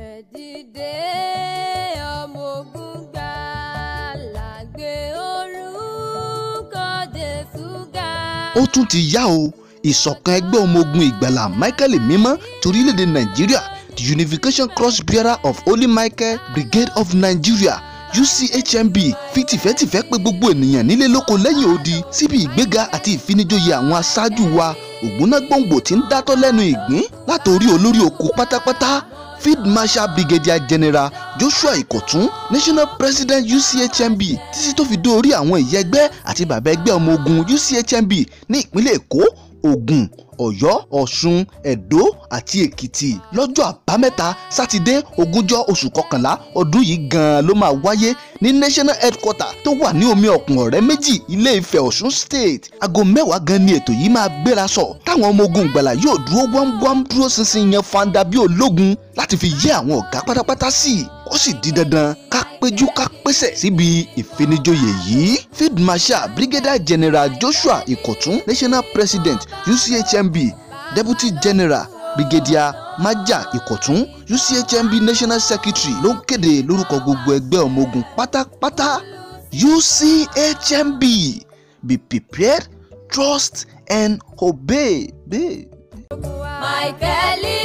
ẹ dìde ọmọ ogun gbàlà gbé orúkọ Jésù ga. ó tún ti yá o ìṣọ̀kan ẹgbẹ́ ọmọ ogun ìgbàlà michael mímọ́ torílẹ̀-èdè nàìjíríà the unification cross bearer of holy michael brigade of nigeria uchmb fi tìfẹ́tìfẹ́ pè gbogbo ènìyàn nílé lóko lẹ́yìn odi síbi ìgbéga àti ìfinijóye àwọn aṣáájú wa ògbónágbòǹgbò tí ń dátọ́ lẹ́nu ìgbín látòrí olórí oko pátápátá field marshal brigadier general joshua ikotun national president uchmb títí tó fi dé orí àwọn ìyá ẹgbẹ́ àti bàbá ẹgbẹ́ ọmọ ogun uchmb ní ìpínlẹ̀ èkó ògùn ọ̀yọ́ ọ̀ṣun ẹ̀dó àti èkìtì lọ́jọ́ àbámẹ́ta sátidé ogúnjọ́ oṣù kọkànlá ọdún yìí gan-an ló máa wáyé ní national headquarter tó wà ní omi ọ̀kùn ọ̀rẹ́ méjì ilé ifẹ̀ ọ̀ṣun state aago mẹ́wàá gan ni ètò yìí máa gbéra sọ táwọn ọmọ ogun ìgbàlà yóò dúró wámwám dúró ṣinṣin yan fanda bí ológun láti fi yé àwọn ọ̀gá pátápátá sí i ó sì di dandan ká péjú ká pèsè síbi ìfinijoyè yìí field marshal brigadier general joshua ikotun national president uchmb deputy general brigadier maja ikotun uchmb national secretary ló ń kéde lórúkọ gbogbo ẹgbẹ́ ọmọ ogun pátápátá uchmb be prepared trust and obey. Be. Michael